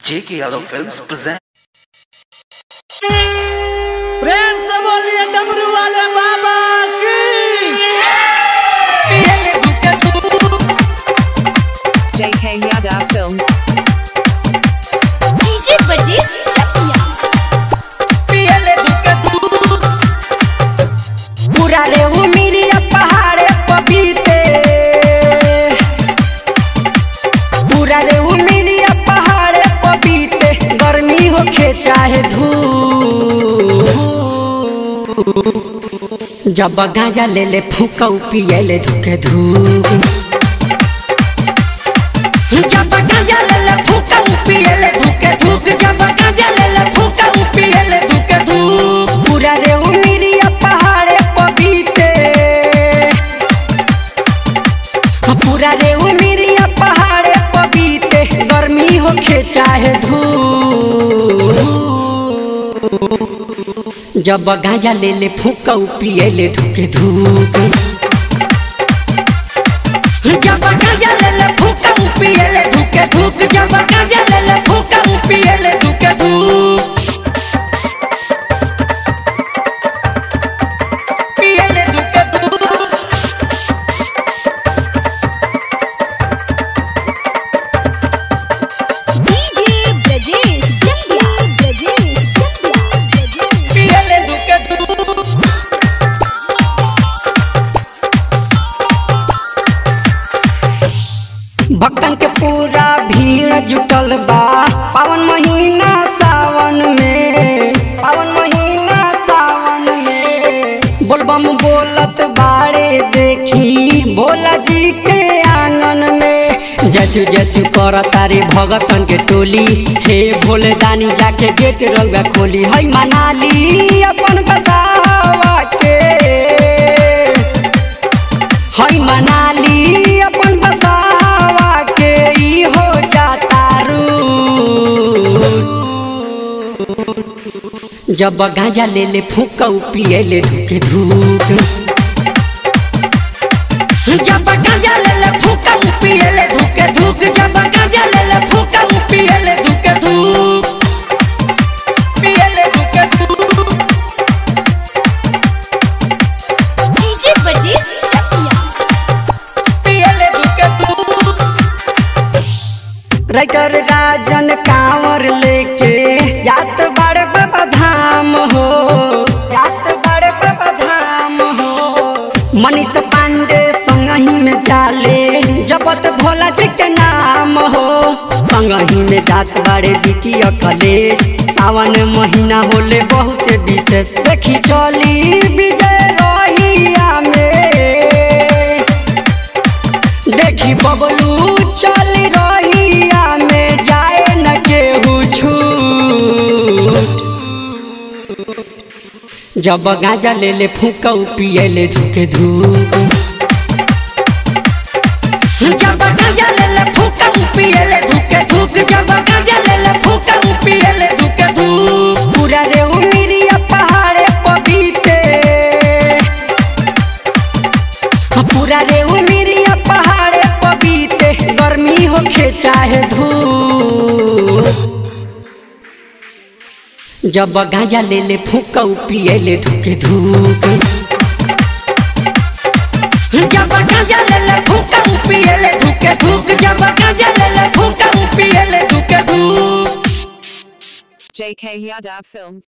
J.K. Yadav Films present. प्रेम से बोलिए डमरू वाले बाबा की JK Yadav Films. DJ Bajij Chakiya पूरा रे उमिरिया पहाड़े पपीते पूरा रे उमिरिया पहाड़े पपीते गर्मी होखे चाहे धूप जब गांजा ले ले फूका पिए ले धुके धूप जब गांजा ले ले फूका पिए ले धुके धूप जब गांजा ले ले फूका पिए ले धुके धूप पूरा रे उमिरिया पहाड़े पपीते पूरा रे उमिरिया पहाड़े पपीते गर्मी होखे चाहे धूप जब गांजा ले ले फूका पिए ले धुके धूप जब गांजा ले ले फूका पिए ले धुके धूप जब गांजा ले ले फूका पिए ले धुके धूप पिए ले धुके धूप डीजे बजीज चकिया बजीज चकिया बजीज पिए ले धुके धूप भक्तन के पूरा भीड़ जुटल बा पावन महीना सावन में पावन महीना सावन में बोलबम बोलत बाड़े देखी भोला जी के आंगन में जसु जसु कर तारे भगतन के टोली हे भोले दानी जाके गेट रंगा खोली है मनाली अपन बसावा के हई मनाली अपन बसावा के ई हो जाता रू जब गांजा ले ले फूका पिए ले धुके धूप जब गांजा ले ले फूका पिए ले धुके धूप जब गांजा ले ले फूका पिए ले धुके धूप पिए ले धुके धूप डीजे बजीज चकिया पियले धुके धूप। राइटर राजन कांवर लेके जात बड़े बाबा धाम हो जात बड़े बाबा धाम हो मनीष पांडे संगही में जाले जपत भोला जी के नाम हो संगही में जात बड़े बिकी अकले सावन महीना होले बहुत विशेष देखी चली विजय रहिया में देखी बबलू चल रहिया में जाए न केहू छूट जब गांजा ले ले फूका पिए ले धुके धूप जब गांजा ले ले फूका पिए ले धुके धूप जब गांजा ले ले फूका पिए ले धुके धूप पूरा रे उमिरिया पहाड़े पबीते पूरा रे उमिरिया पहाड़े पबीते गर्मी होखे चाहे धूप जब गांजा ले ले फूका पिए ले धुके धूप जब गांजा ले ले फूका पिए ले धुके धूप जब गांजा ले ले फूका पिए ले धुके धूप JK Yadav Films.